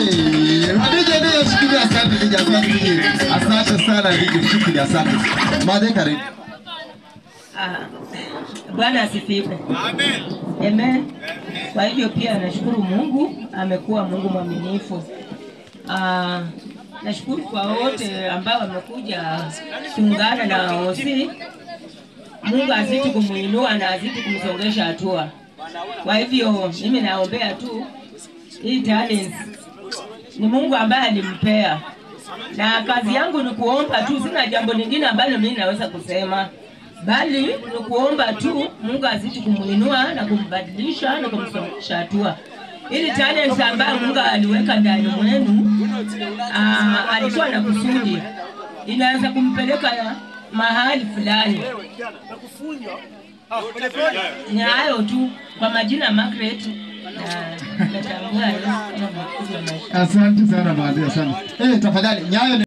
Eh, Hadija ndiyo shikilia asante DJ, asante DJ. Asante sana DJ, shikilia asante. Madhe karibu. Ah, Bwana asifiwe. Amen. Kwa hivyo pia nashukuru Mungu, amekuwa Mungu mwaminifu. Ah, nashukuru kwa wote ambao wamekuja kuungana na OC. Mungu azidi kumuinua na azidi kumsongesha hatua. Kwa hivyo mimi naombea tu hii talent ni Mungu ambaye alimpea, na kazi yangu ni kuomba tu, sina jambo lingine ambalo mimi naweza kusema, bali ni kuomba tu Mungu azidi kumuinua na kumbadilisha na kumsongesha hatua. Ili talent ambayo Mungu aliweka ndani mwenu, ah, alikuwa na kusudi, inaweza kumpeleka mahali fulani. Ni hayo tu, kwa majina Margaret na natambua Yesu kama mwokozi wa maisha. Asante sana Madhe, asante. Eh, tafadhali Nyayo